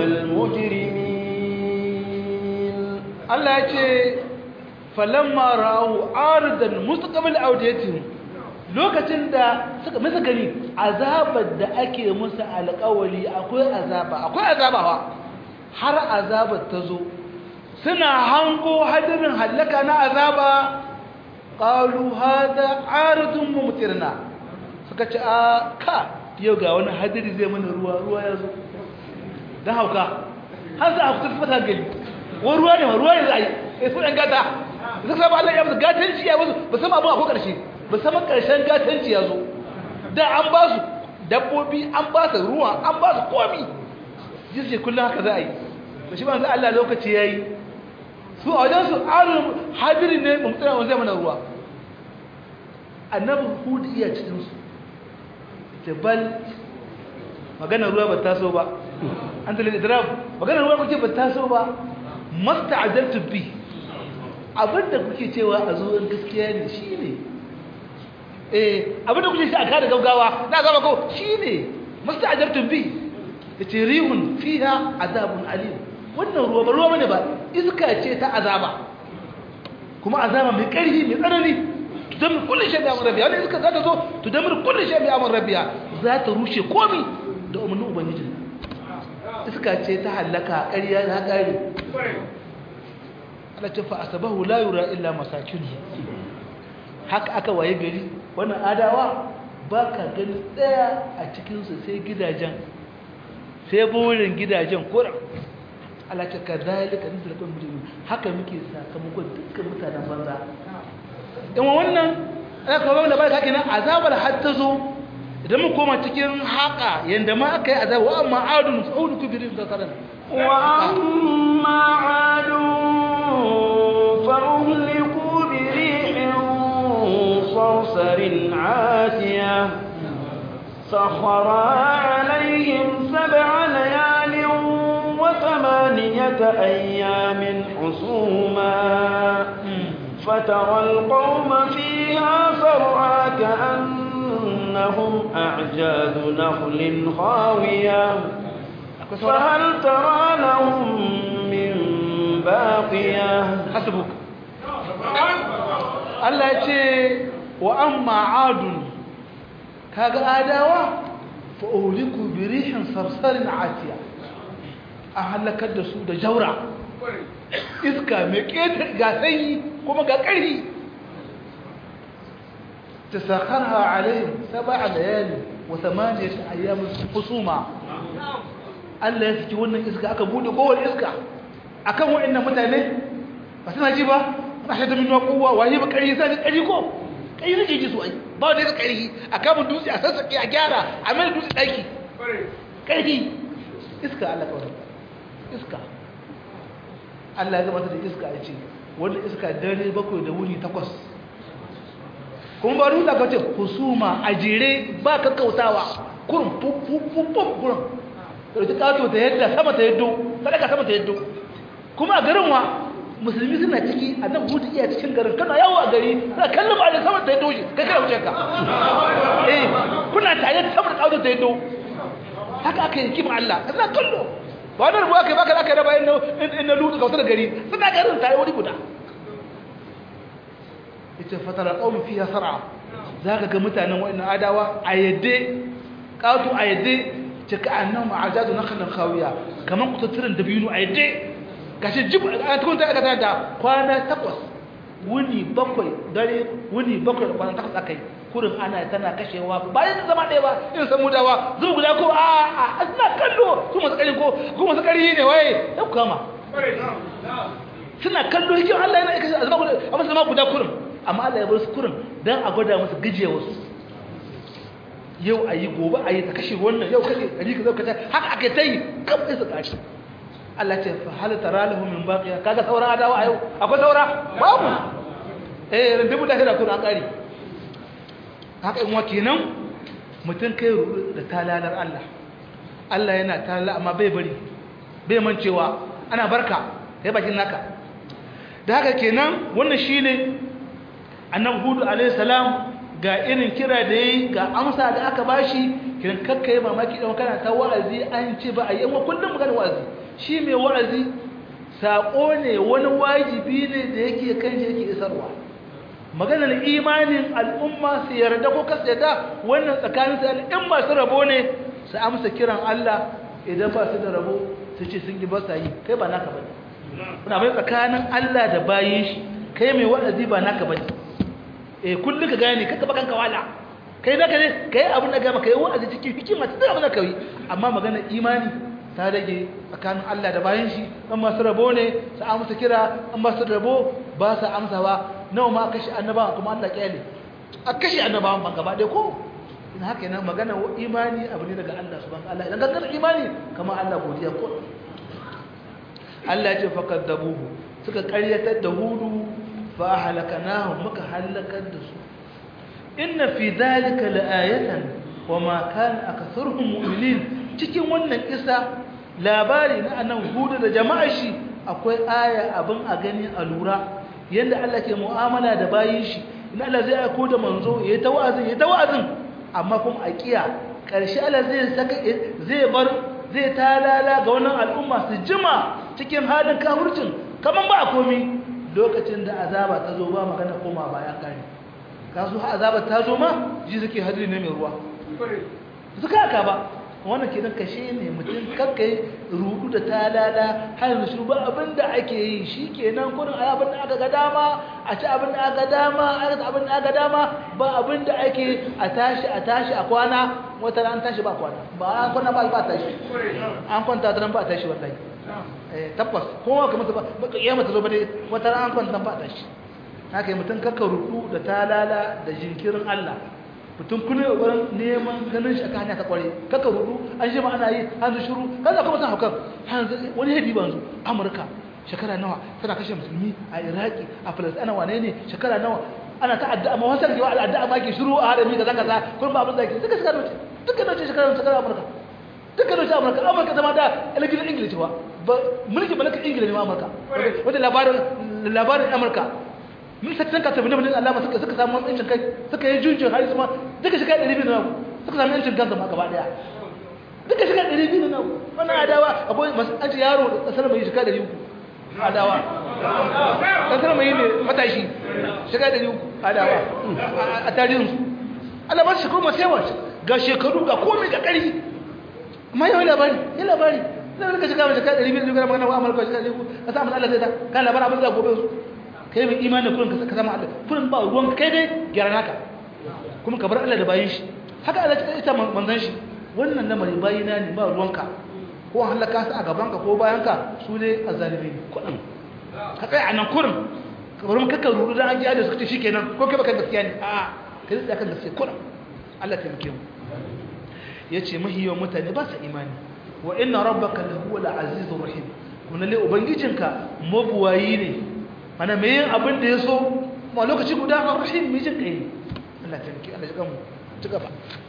المجرمين الله يقول فلما رأوا عارضا مستقبل أوديتهم lokacin da suka masa gani azabar da ake musu alƙawali akwai azaba akwai azaba ba har azabar ta zo suna hango hadirin hallaka na azaba qalu hada aridun mumtirna suka ce a ka yau ga wani hadiri zai mana ruwa ruwa ya zo dan hauka har za a fita fata gani wani ruwa ne ruwa ne za a yi sai su ɗan gata suka saba Allah ya musu gatanci ya musu ba sama abin a ko ƙarshe musamman ƙarshen gatanci ya zo da an ba su dabbobi an ba su ruwa an ba su komi jirgin kullum haka za a yi da shi banzu Allah lokaci ya yi su a wajen su alu hadiri ne mumtsira wanda zai mana ruwa annabi hudu iya cikin su jabal magana ruwa ba taso ba an talil idrab magana ruwa kuke ba taso ba masta'ajaltu bi abinda kuke cewa a zuwan gaskiya ne shine eh abinda kuke shi a kada gaggawa na zama ko shine musta'ajartum bi yace rihun fiha azabun alim wannan ruwa ba ruwa bane ba iska ce ta azaba kuma azaba mai ƙarfi mai tsanani tudamir kullu shay bi amr rabbiya wannan iska za ta zo tudamir kullu shay bi amr rabbiya za ta rushe komai da umarnin ubangiji iska ce ta halaka ƙarya ta ƙare Allah ce fa asabahu la yura illa masakinu haka aka waye gari wannan adawa ba ka gani ɗaya a cikinsu sai gidajen sai burin gidajen kura alaka ka zalika nisa da kwanci haka muke sakamakon dukkan mutanen banza in wannan ana kawo da ba ka kenan azabar har ta zo idan mu koma cikin haka yanda ma aka yi azabar wa amma adun fa'udu kubirin da karan wa amma adun fa'uhliku bi rihin صرصر عاتية سخرها عليهم سبع ليال وثمانية أيام حسوما فترى القوم فيها فرعا كأنهم أعجاز نخل خاوية فهل ترى لهم من باقية حسبك Allah ya ce wa amma adun kaga adawa fa uliku bi rihin sarsarin atiya a halakar da su da jaura iska mai ƙetar ga sanyi kuma ga ƙarfi ta sakarha alayhim sab'a layali wa thamaniyat ayyamin husuma Allah ya saki wannan iska aka bude kowane iska akan waɗannan mutane ba suna ji ba ba shi da minuwa kowa waye ba ƙarfi sai ƙarfi ko ƙarfi nake ji su ai ba wanda ya ƙarfi a kamun dutse a sassaƙe a gyara a mai dutse ɗaki ƙarfi iska Allah kawai iska Allah ya gabata da iska ya ce wanda iska dare bakwai da wuni takwas kuma ba ruta ka ce husuma a jere ba kakkautawa kurin fufufufuf kurin ɗauki ƙato ta yadda sama ta yaddo sadaka sama ta yaddo kuma a garin wa musulmi suna ciki a nan hudu iya cikin garin kana yawo a gari suna kallon ba da sama ta yaddo shi kai kana wuce ka eh kuna tare da sama da ƙato ta yaddo haka aka yi kima Allah suna kallo ba wani rubuwa kai baka aka raba in na lutu kautar gari suna garin tare wani guda ita fatara ƙaunin fiye sar'a za ka ga mutanen wa'annan adawa a yadda ƙato a yadda cika annan ma'ajadu na kanan kawiya kamar kutattunan da biyu a yadda gashi jib a tukun ta aikata da kwana takwas wuni bakwai dare wuni bakwai da kwana takwas aka yi kurin ana tana kashewa bayan da zama ɗaya ba in san mudawa zuwa guda ko a a suna kallo su masu ƙari ko ko masu ƙari ne waye ya kama suna kallo hikin Allah yana kashe a zama guda a masu zama guda kurin amma Allah ya bar su kurin don a gwada musu gajiya wasu yau a yi gobe a yi ta kashe wannan yau kashe ɗari ka zau kashe haka aka ta yi kam sai su kashe Allah ce fa hal tara lahu min baqiya kaga sauran adawa a yau akwai saura babu eh rundubu da hira kuna kare haka in wa kenan mutum kai rudu da talalar Allah Allah yana talala amma bai bari bai mancewa ana barka kai bakin naka da haka kenan wannan shine annabi hudu alayhi salam ga irin kira da yayi ga amsa da aka bashi kiran kakkai mamaki dan kana ta wa'azi an ce ba a yi amma kullum magana wa'azi shi mai wa'azi saƙo ne wani wajibi ne da yake kan shi yake isarwa maganar imanin al'umma su yarda ko kasu yarda wannan tsakanin su al'umma su rabo ne su amsa kiran Allah idan ba su da rabo su ce sun yi ba sa yi kai ba naka bane kuna bai tsakanin Allah da bayin shi kai mai wa'azi ba naka bane eh kullum ka gane kaka bakan kawala kai naka ne kai abin da gama kai wa'azi cikin hikima ta abin da kai amma maganar imani ta rage tsakanin Allah da bayan shi an masu rabo ne su amsa kira an masu rabo ba su amsa ba nawa ma kashe annabawa kuma Allah kyale a kashe annabawan ban gaba ɗaya ko ina haka yana magana imani abu ne daga Allah subhanahu Allah idan gangar imani kamar Allah godiya ko Allah ya ce fakaddabuhu suka ƙaryatar da hudu fa halakanahu muka halakar da su inna fi dhalika laayatan wama kana aktharuhum mu'minin cikin wannan kisa labari na annan hudu da jama'a shi akwai aya abin a gani a lura yanda Allah ke mu'amala da bayin shi in Allah zai aiko da manzo yayi ta wa'azin yayi ta wa'azin amma kuma a kiya karshe Allah zai saka zai bar zai talala ga wannan al'umma su jima cikin halin kafircin kaman ba a komi lokacin da azaba ta zo ba magana koma baya kare kasu azaba ta zo ma ji suke hadiri ne mai ruwa suka haka ba wannan kenan kashe ne mutum kakkai rudu da talala har yanzu shiru ba abin da ake yi shi kenan kurin a abin da aka ga dama a ci abin da aka dama a ci abin da aka dama ba abin da ake a tashi a tashi a kwana wata ran tashi ba kwana ba an kwana ba ba tashi an kwanta ta ran ba tashi wallahi eh tabbas kowa kamar ta ba kiyama ta zo ba dai wata ran an kwanta ba tashi haka yi mutum kakka rudu da talala da jinkirin Allah mutum kuna wurin neman ganin shi aka hanya ta kware kakka rudu an shi ma ana yi hanzu shiru kaza kuma san haukan hanzu wani hadi ba yanzu amurka shekara nawa tana kashe musulmi a iraki a falasɗina wane ne shekara nawa ana ta addu'a ma wasan kewa addu'a ma ke shiru a harami da zaka sa kun ba abin da ke duka shekara nawa duka nawa shekara shekara amurka duka nawa amurka amurka zama da ilimin ingilishi ba mulki ba na ingilishi ne amurka wanda labarin labarin amurka mun sattan ka tafi da Allah suka suka samu yancin kai suka yi junjin har su ma duka shiga 200 na suka samu yancin kansa ma gaba daya duka shiga 200 na wannan adawa akwai an ce yaro kasar mai shiga 300 adawa kasar mai ne matashi shiga 300 adawa a tarihin su Allah ba shi kuma sai ga shekaru ga komai ga kari amma yau labari ya labari zai rika shiga mai shiga 200 ne ga magana wa amurka shiga 300 ka samu Allah sai ta kan labarin abin da gobe su kai mai imanin kurin ka zama Allah kurin ba ruwan kai dai gyara naka kuma ka bar Allah da bayin shi haka Allah ta ita manzon shi wannan lamari bayina ne ba ruwanka ko halaka su a gaban ka ko bayan ka su ne azzalimi kudin ka tsaya a nan kurin ka bar maka rudu dan an ji da suka ce shikenan ko kai baka gaskiya ne a kai tsaya kan gaskiya kurin Allah ta mike mu yace mahiyo mutane ba su imani wa inna rabbaka lahuwal azizur rahim kuma lalle ubangijinka mabuwayi ne ana mai yin abin da ya so ma lokaci guda a rahim mai jin kai Allah ta miki Allah ya gamu ci gaba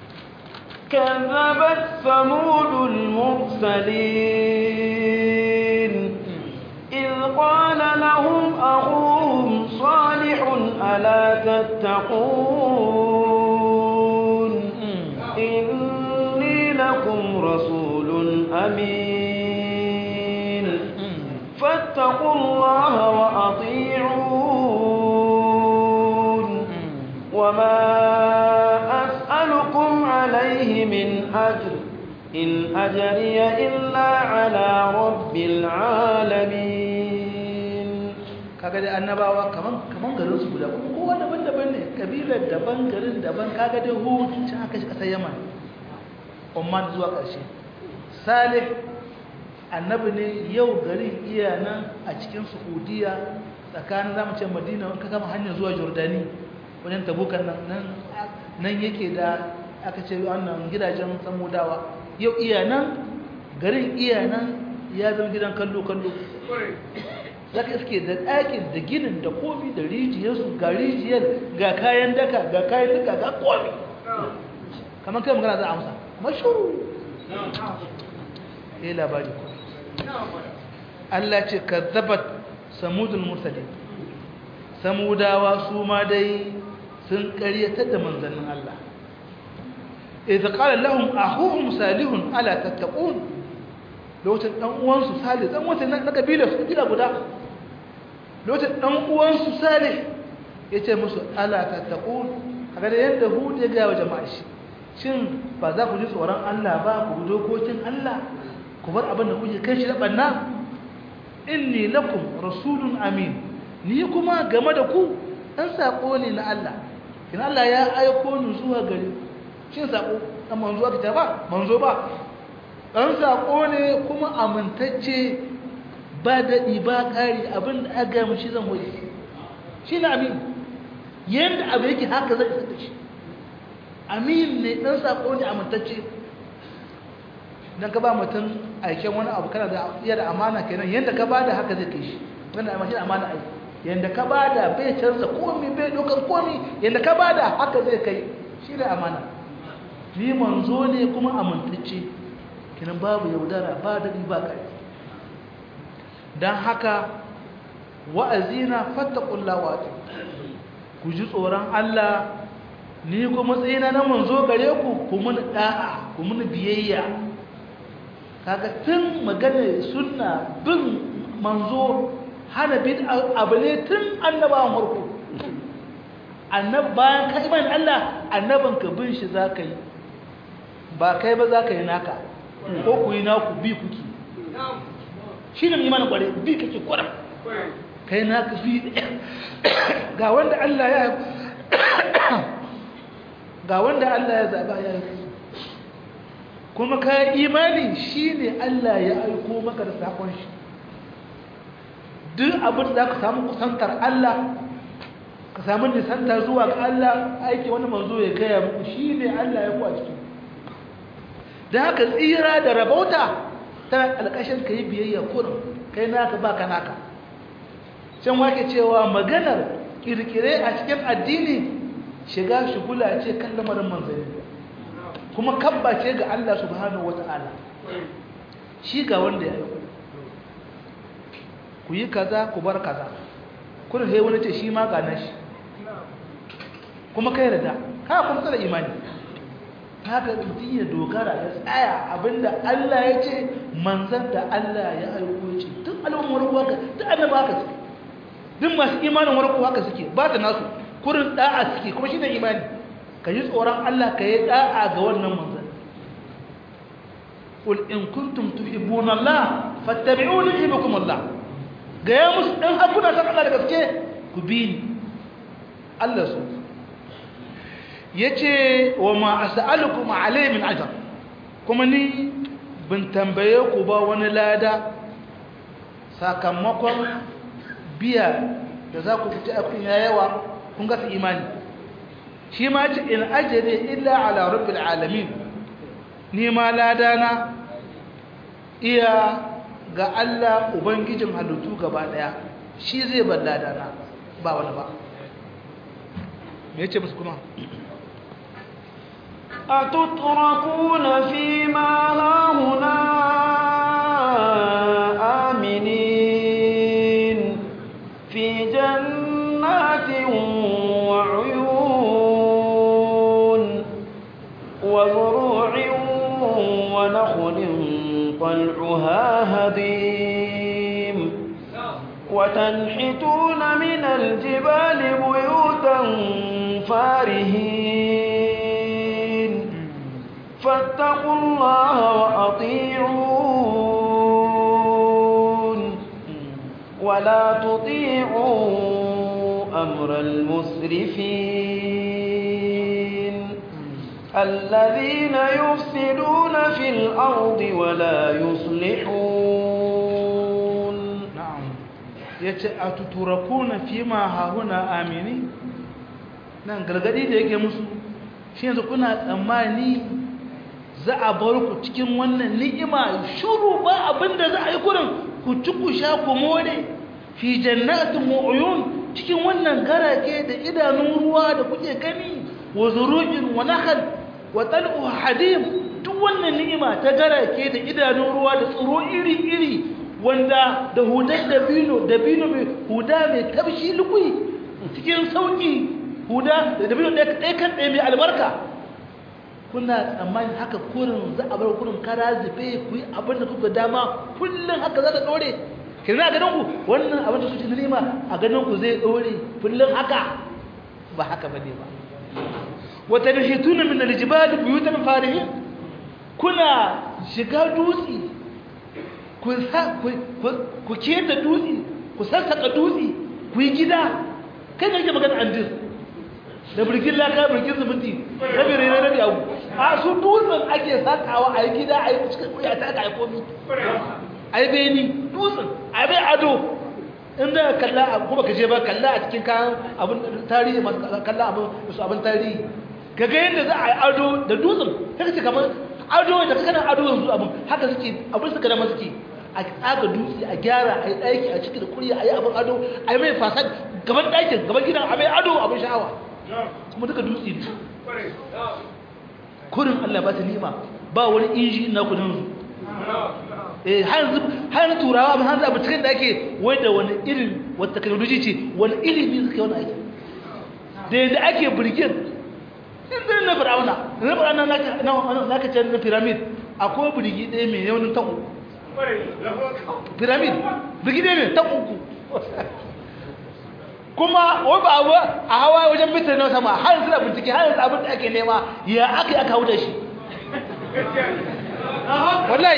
كذبت ثمود المرسلين إذ قال لهم أخوهم صالح ألا تتقون إني لكم رسول أمين فاتقوا الله وأطيعون وما أسألكم عليه من أجر إن أجري إلا على رب العالمين kaga dai annabawa kaman kaman garin su guda kuma kowa daban-daban ne kabilar daban garin daban kaga dai hud can aka shi kasar yaman umman zuwa ƙarshe salih annabi ne yau garin iya nan a cikin saudiya tsakanin zamu ce madina ka kama hanyar zuwa jordani wajen tabukan nan nan yake da aka ce wannan gidajen samudawa yau iya nan garin iya nan ya zama gidan kallo-kallo za ka iske da ɗakin da ginin da komi da rijiyarsu ga rijiyar ga kayan daka ga kayan daka ga komi kamar kai magana za a amsa mashuru ya labari ko Allah ce ka zabat samudul mursali samudawa su ma dai sun karyatar da manzannin Allah idza qala lahum akhuhum salihun ala tattaqun lokacin dan uwansu salih dan wata na kabila su kila guda lokacin dan uwansu salih yace musu ala tattaqun kaga da yadda hud ya ga wa jama'a shi shin ba za ku ji tsoron Allah ba ku bi dokokin Allah ku bar abin da kuke kai shi da banna inni lakum rasulun amin ni kuma game da ku dan sako ne na Allah kin Allah ya aiko ni zuwa gare ku shin sako dan manzo aka ta ba manzo ba dan sako ne kuma amintacce ba daɗi ba ƙari abin da aka mu shi zan wuce shi ne amin yanda abu yake haka zai isa da shi amin ne dan sako ne amintacce dan ka ba mutum aiken wani abu kana da iya da amana kenan yanda ka bada haka zai kai shi wannan amma shi amana aiki yanda ka bada bai canza komai bai dokar komai yanda ka bada haka zai kai shi da amana ni manzo ne kuma amintacce kenan babu yaudara ba da ba kai dan haka wa'azina fattaqullaha wa ku ji tsoron Allah ni kuma matsayina na manzo gare ku ku mun da'a ku mun biyayya kaga tun magana sunna bin manzo hana bin abu ne tun annabawan farko annab bayan ka iman Allah annaban ka bin shi zaka yi ba kai ba zaka yi naka ko ku yi naku bi kuki shi ne imanin kware bi kake kwaram kai naka bi ga wanda Allah ya ga wanda Allah ya zaba ya yi kuma ka imani shi ne Allah ya aiko maka da sakon shi duk abin da ka samu kusantar Allah ka samu nisantar zuwa ga Allah aiki wani manzo ya gaya muku shi ne Allah ya kuwa ciki da haka tsira da rabauta ta alƙashin ka yi biyayya kurin kai naka ba ka naka can wake cewa maganar kirkire a cikin addini shiga shigula ce kan lamarin manzanni kuma kabba ce ga Allah subhanahu wata'ala shi ga wanda ya yi ku yi kaza ku bar kaza kuna sai wani ce shi ma ga nashi kuma kai da ka kuma tsara imani haka mutum ya dogara ya tsaya abinda Allah ya ce manzan da Allah ya aiko ce duk al'ummar ruwa ka duk annaba haka suke duk masu imanin warko haka suke ba ta nasu kurin da'a suke kuma shi ne imani ka yi tsoron Allah ka yi da'a ga wannan manzan قل إن كنتم تحبون الله فاتبعوني يحبكم الله ga ya musu ɗan hakuna san Allah da gaske ku bi ni Allah su ya ce wa ma a sa'alukum alai min ajar kuma ni bin tambaye ku ba wani lada sakamakon biya da za ku fita akun ya yawa kun gasa imani shi ma ce in ajiyar illa ala rubin alamin ni ma ladana iya ga Allah Ubangijin halittu gaba ɗaya shi zai balla dana ba wani ba me yace musu kuma أتتركون فيما هاهنا آمنين في جنات وعيون وزروع ونخل طلعها هضيم وتنحتون من الجبال بيوتا فارهين فاتقوا الله وأطيعون ولا تطيعوا أمر المسرفين الذين يفسدون في الأرض ولا يصلحون na'am yace atuturakuna fima hahuna amini nan gargadi da yake musu shi yanzu kuna tsammani za a bar ku cikin wannan ni'ima shuru ba abinda za a yi kurin ku ci ku sha ku more fi jannatin mu'uyun cikin wannan garake da idanun ruwa da kuke gani wa zuru'in wa nakhal wa tal'u hadim duk wannan ni'ima ta garake da idanun ruwa da tsiro iri-iri wanda da hudar dabino dabino mai huda mai tabshi lukui cikin sauki huda da dabino ɗaya kan ɗaya mai albarka kuna tsammani haka kurin za a bar kurin kara zube ku yi abin da kuka dama kullum haka za ta ɗore kira a ganin ku wannan abin da suke nima a ganin ku zai ɗore kullum haka ba haka ba ne ba wata da shi tuna min aljibali buyutan farihin kuna shiga dutse ku keta dutse ku sassaka dutse ku yi gida kai ne ke magana andir da birgin laka birgin zumunci rabi rere rabi abu a su dutsen ake sakawa a yi gida a yi cikin kuya ta ka yi komi a yi beni dutsen a yi bai ado inda kalla a kuma ka je ba kalla a cikin kayan abin tarihi masu kalla abin su abin tarihi ka ga yadda za a yi ado da dutsen ta ce kamar ado da kana ado yanzu abin haka suke abin suka dama suke a tsaga dutse a gyara a yi ɗaki a ciki da kuriya a yi abin ado a yi mai fasad gaban ɗakin gaban gidan a mai ado abin sha'awa kuma duka dutse ne kurin Allah ba ta nima ba wani inji na kudin su eh har turawa ba hanzu abu cikin da ake wai da wani irin wata technology ce wani ilimi suke wani aiki da yadda ake birgin ɗin na fir'auna na fir'auna na ka ce na pyramid akwai birgi ɗaya mai yaunin ta uku pyramid birgi ɗaya mai ta uku kuma wai ba abu a hawa wajen bitar na sama har yanzu da bincike har yanzu abin da ake nema ya aka yi aka hau da shi wallahi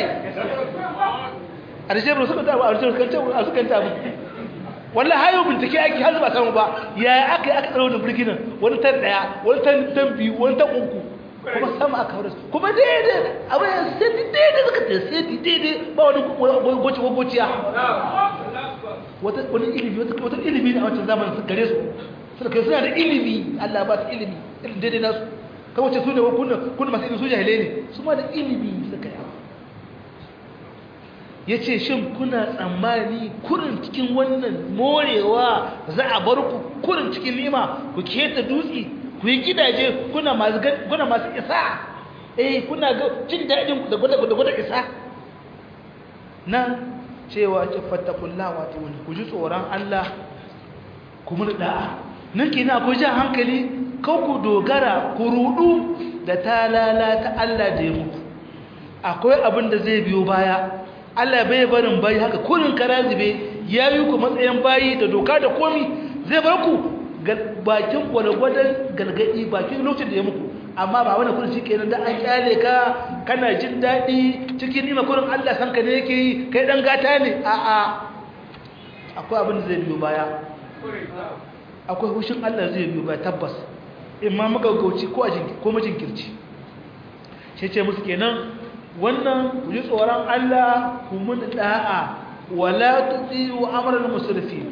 a da shekaru suka tabu a da shekaru a suka tabu wallahi hayo bincike ake har ba samu ba ya aka yi aka tsaro da birginin wani tan daya wani tan tan biyu wani tan uku kuma sama aka hau da su kuma daidai abin ya sai daidai suka ta sai daidai ba wani goci gociya wani ilimi wata ilimi ne a wancan zamanin su gare su suna kai suna da ilimi Allah ba su ilimi irin daidai nasu kan wace su ne kuna masu ilimi su jahilai ne su ma da ilimi suka yi ya ce shin kuna tsammani kurin cikin wannan morewa za a bar ku kurin cikin nima ku keta dutse ku yi gidaje kuna masu isa eh kuna ga jin daɗin da gwada isa nan cewa ce fattakullah wato wani ku ji tsoron Allah ku mun da'a nan kenan akwai jan hankali kau ku dogara ku rudu da talala ta Allah da ya muku akwai abin da zai biyo baya Allah bai barin bayi haka kurin karazibe ya yi ku matsayin bayi da doka da komi zai bar ku bakin gwalgwadon galgadi bakin lokacin da ya muku amma ba wani kudin shi kenan da an kyale ka kana jin daɗi cikin nima kurin Allah san ka ne yake yi kai ɗan gata ne a'a akwai abin da zai biyo baya akwai hushin Allah zai biyo baya tabbas in ma magaggauci ko a ko majinkirci shi ce musu kenan wannan ku ji tsoron Allah ku mun da'a wala tuti'u amral musrifin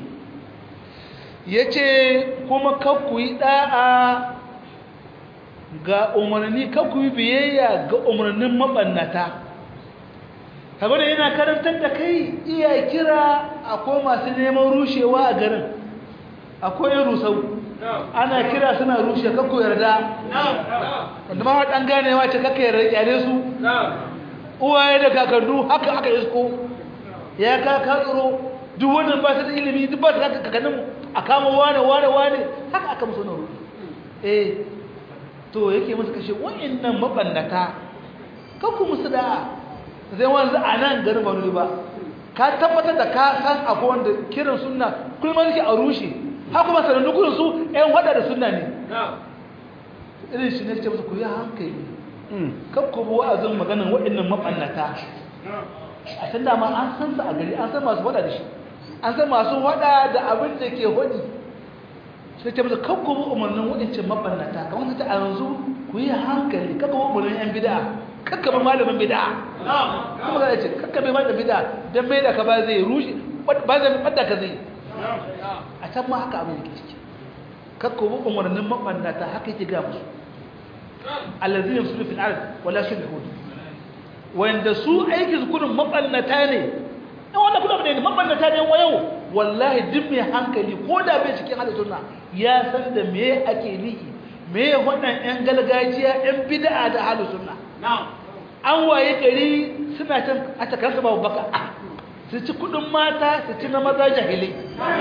yace kuma kar ku yi da'a ga umarni ka ku yi biyayya ga umarnin mabannata kaga da yana karantar da kai iya kira akwai masu neman rushewa a garin akwai rusau ana kira suna rushe ka ku yarda wanda ma dan ganewa ce kaka yarda kyale su uwaye da kakannu haka aka isko ya ka ka tsoro duk wannan ba su da ilimi duk ba su da kakannin a kama wane wane wane haka aka musu na rufe eh to yake musu kashe wa'annan mabannata kanku musu da zai wanzu a nan garin wani ba ka tabbatar da ka san akwai wanda kiran sunna kullum yake a rushe haka kuma sanannu kurin su ƴan hada da sunna ne irin shi ne ce musu ku yi hankali kan ku bi wa'azin maganin wa'annan mabannata a can dama an san su a gari an san masu hada da shi an san masu hada da abin da ke hodi sai ta musu kan kuma umarnin waɗancan mabannata kamar ta a yanzu ku yi hankali kaka ba umarnin yan bida kaka ba malamin bida kuma za a ce kaka bai malamin bida don mai da ka ba zai rushe ba zai ɓadda ka zai a can ma haka abin da ke ciki kaka ba umarnin mabannata haka yake ga musu allazina yusulu fil ard wala yuslihun wanda su aikin su kudin mabannata ne in wannan kudin ne mabannata ne wa yau wallahi duk mai hankali ko da bai cikin hada sunna ya san da me ake nihi me wannan yan gargajiya yan bid'a da hada sunna an waye gari suna can a takarsa babu baka su ci kudin mata su ci na maza jahilai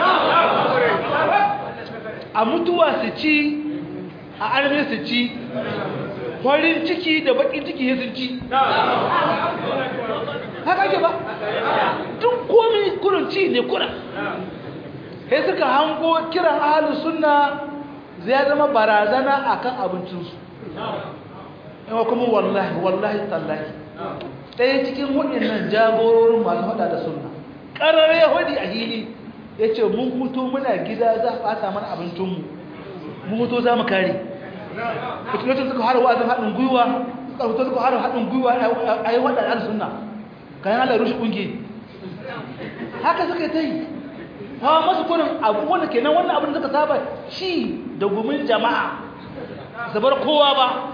a mutuwa su ci a arme su ci farin ciki da bakin ciki ya sun ci haka ke ba duk komi kurin ci ne kurin sai suka hango kiran ahalus sunna zai zama barazana akan abincinsu yawa kuma wallahi wallahi tallahi ɗaya cikin waɗannan jagororin masu haɗa da sunna ƙarar yahudi a hili ya ce mun hutu muna gida za a ɓata mana abincinmu mun hutu za mu kare lokacin suka hara wa'azin haɗin gwiwa suka hutu suka hara haɗin gwiwa a yi waɗanda al sunna kayan ala rushe ƙungi haka suka yi ta yi hawa masu kunin abu wanda kenan wannan abin da suka saba ci da gumin jama'a zabar kowa ba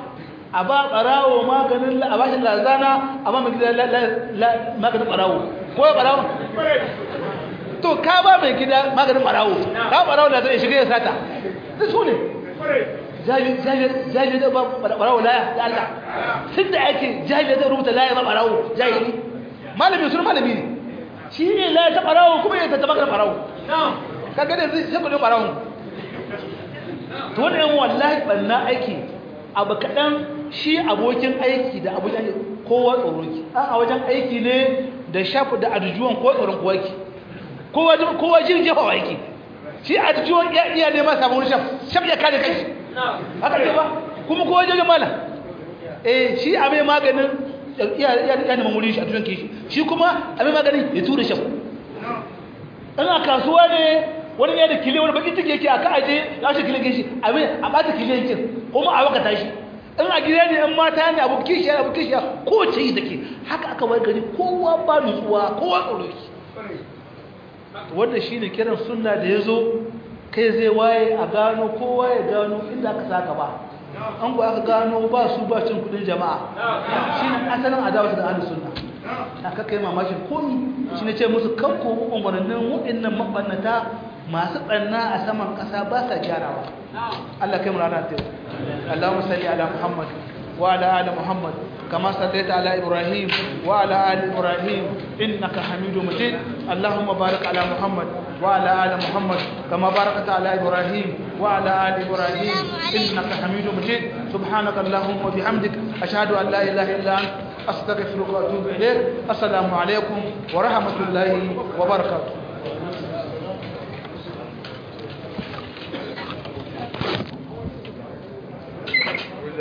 a ba barawo maganin a ba shi lazana a ba mai gida maganin barawo ko ya barawo to ka ba mai gida maganin barawo ka barawo da zai shiga ya sata da su ne jahili da ba barawo laya da Allah tun da ake jahili da rubuta laya ba barawo jahili malami sun malami ne shi ne laya ta barawo kuma ya ta maganin barawo ka gane zai sai kudin barawo to wannan wallahi banna aiki abu kaɗan shi abokin aiki da abokin aiki kowa tsoro ki a wajen aiki ne da shafi da arjuwan ko tsoron kowa ki kowa jin jefa wa aiki shi arjuwan ya iya ne ma samun shaf shaf ya kare kai haka ce ba kuma kowa jirgin mala eh shi a mai maganin ya neman wurin shi a tunan kishi shi kuma a mai maganin ya tura shaf in a kasuwa ne wani ne da kile wani bakin ciki yake aka aje ya shi kile kishi a mai a bata kile yake kuma a wakata shi in a gida ne in mata ne abu kishi abu kishi ko ce yi take haka aka wai gari kowa ba nutsuwa kowa tsoro ki wanda shine kiran sunna da yazo kai zai waye a gano kowa ya gano inda aka saka ba an ku aka gano ba su ba cin kudin jama'a shine asalin adawa da ahlus sunna aka kai mamakin komi shine ce musu kanko umarnin waɗannan mabannata masu tsanna a saman ƙasa ba sa gyarawa Allah kai mu rana ta Allahumma salli ala Muhammad wa ala ali Muhammad kama sallaita ala Ibrahim wa ala ali Ibrahim innaka Hamidum Majid Allahumma barik ala Muhammad wa ala ali Muhammad kama barakta ala Ibrahim wa ala ali Ibrahim innaka Hamidum Majid subhanaka Allahumma wa bihamdik ashhadu an la ilaha illa anta astaghfiruka wa atubu ilayk assalamu alaikum wa rahmatullahi wa barakatuh